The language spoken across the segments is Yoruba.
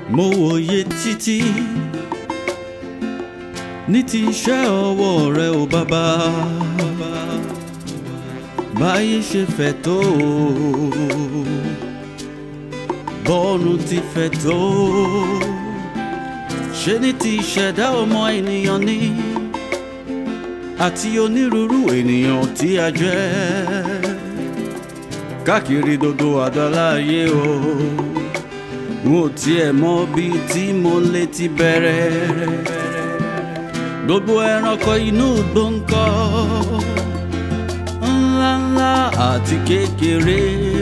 mo wòye títí ní ti iṣẹ́ ọwọ́ rẹ ò bàbá báyé ṣe fẹ̀ tó bọ́ọ̀nù ti fẹ̀ tó ṣe ní ti ìṣẹ̀dá ọmọ ènìyàn ní àti onírúurú ènìyàn tí a jẹ́ káàkiri gbogbo àdáláyé o n ò tiẹ̀ mọ bí tí mo lè ti bẹ̀rẹ̀ gbogbo ẹranko inú gbòǹkọ́ ńláńlá àti kékeré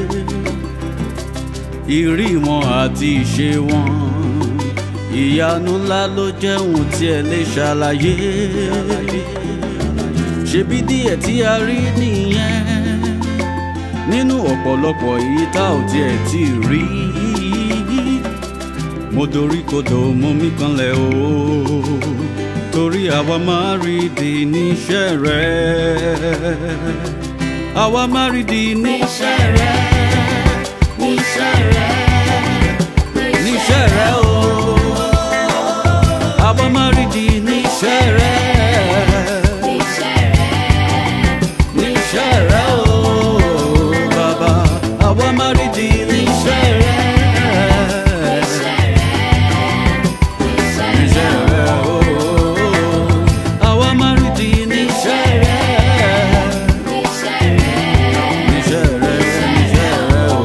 ìrí wọn àti ìṣe wọn ìyanu ńlá ló jẹ́ ohun tí ẹ lè ṣàlàyé ṣebí díẹ̀ tí a rí nìyẹn nínú ọ̀pọ̀lọpọ̀ èyí tá ò tiẹ̀ tí ì rí mo dorí kodò mo mí kanlẹ̀ o torí àwa máa rí di níṣẹ́ rẹ àwa máa rí di níṣẹ́ rẹ níṣẹ́ rẹ̀ níṣẹ́ rẹ o àwa máa rí di níṣẹ́ rẹ níṣẹ́ rẹ̀ níṣẹ́ rẹ o bàbá àwa máa rí di níṣẹ́ rẹ. Níṣẹ́ rẹ o, àwa máa rí di níṣẹ́ rẹ. Níṣẹ́ rẹ, níṣẹ́ rẹ o.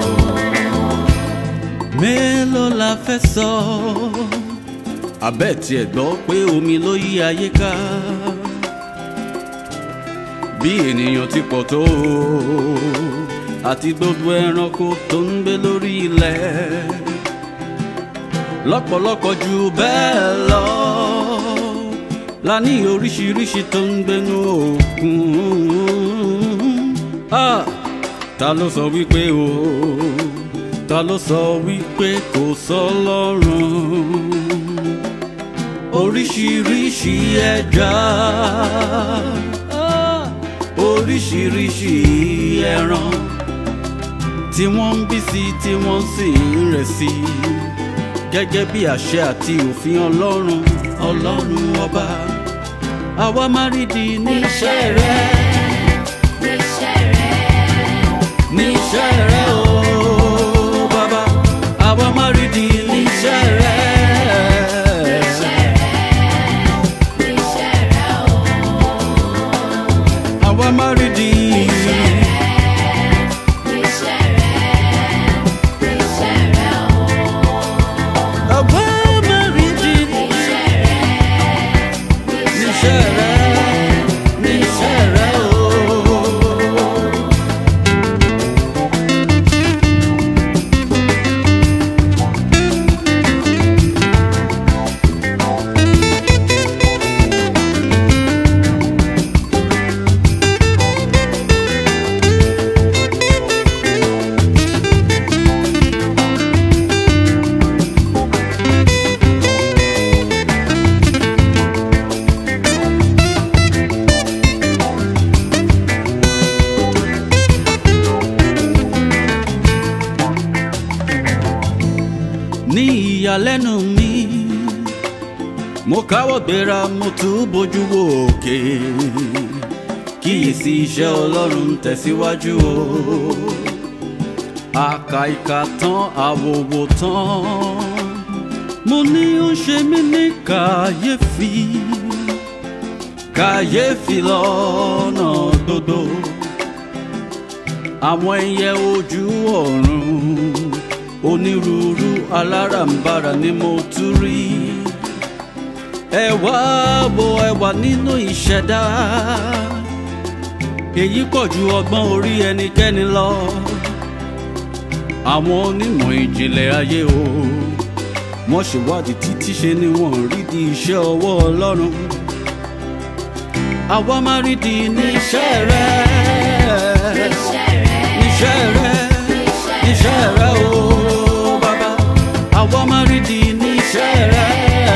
Mélòó la fẹ́ sọ? Àbẹ́ tiẹ̀ gbọ́ pé omi ló yí ayé ká. Bí ènìyàn ti pọ̀ tó àti gbogbo ẹranko tó ń gbé lórí ilẹ̀ lọ́pọ̀lọpọ̀ jù bẹ́ẹ̀ lọ la ní oríṣiríṣi tó ń gbénú òkun. Ah, ta ló sọ wípé o ta ló sọ wípé kò sọ́lọ́run oríṣiríṣi ẹja ah, oríṣiríṣi ẹran tí wọ́n ń bí sí tí wọ́n sì ń rẹ̀ sí gẹ́gẹ́ bí àṣẹ àti òfin ọlọ́run ọlọ́run ọba àwa máa rí di níṣẹ́ rẹ níṣẹ́ rẹ o bàbá àwa máa rí di níṣẹ́ rẹ. àwa máa rí di àwa máa rí di níṣẹ́ rẹ níṣẹ́ rẹ o. ní ìyàlẹ́nu mi mo káwọ́ gbéra mo tún bójú wo òkè kíyèsí iṣẹ́ ọlọ́run ń tẹ̀síwájú o àkà ìkà tán àwòwò tán mo ní ó ń ṣe mí ní kàyéfì kàyéfì lọ́nà gbogbo àwọn ẹyẹ ojú ọ̀run onírúurú alárànbarà ni mo tún rí ẹwà wo ẹwà nínú ìṣẹ̀dá èyí pọ̀ ju ọgbọ́n orí ẹnikẹ́ni lọ àwọn onímọ̀ ìjìnlẹ̀ ayé o wọ́n ṣèwádìí títí ṣe ni wọ́n rí di iṣẹ́ ọwọ́ ọlọ́run àwa máa rí di níṣẹ́ rẹ níṣẹ́ rẹ níṣẹ́ rẹ o bàbá àwa máa rí di níṣẹ́ rẹ.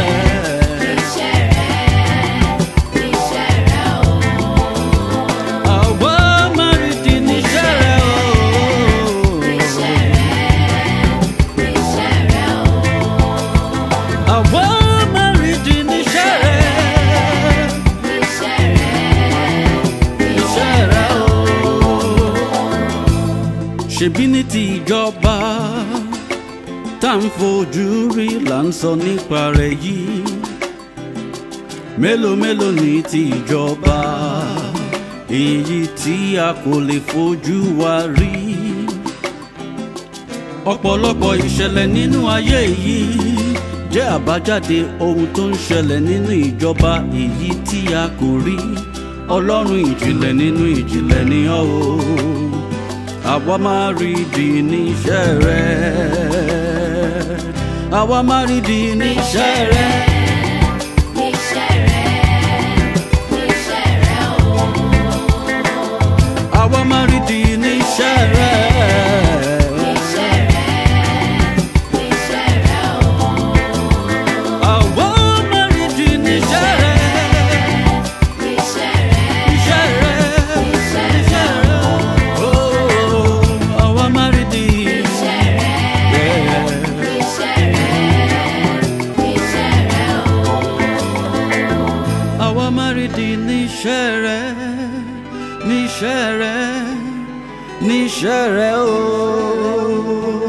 Àwa máa rí di níṣẹ́ rẹ o. tá à ń fojú rí là ń sọ nípa rẹ̀ yìí mélòó mélòó ní ti ìjọba èyí tí a kò lè fojú wa rí ọ̀pọ̀lọpọ̀ ìṣẹ̀lẹ̀ nínú ayé yìí jẹ́ àbájáde ohun tó ń ṣẹlẹ̀ nínú ìjọba èyí tí a kò rí ọlọ́run ìjìnlẹ̀ nínú ìjìnlẹ̀ ni ọ́ o àwa máa rí di níṣẹ́ rẹ àwa máa rí di níṣẹ́ rẹ. Níṣẹ́ rẹ̀, níṣẹ́ rẹ̀ o. àwa máa rí di níṣẹ́ rẹ. Níṣẹ́ rẹ̀, níṣẹ́ rẹ̀ o. àwa máa rí di níṣẹ́ rẹ. Níṣẹ́ rẹ̀, níṣẹ́ rẹ. níṣẹ́ níṣẹ́ rẹ̀ rẹ. o. Oh, àwa máa rí di. Níṣẹ́ rẹ̀, Yeah. níṣẹ́ rẹ̀, níṣẹ́ rẹ̀ o. àwa máa rí di níṣẹ́ rẹ níṣẹ́ rẹ níṣẹ́ rẹ ooo.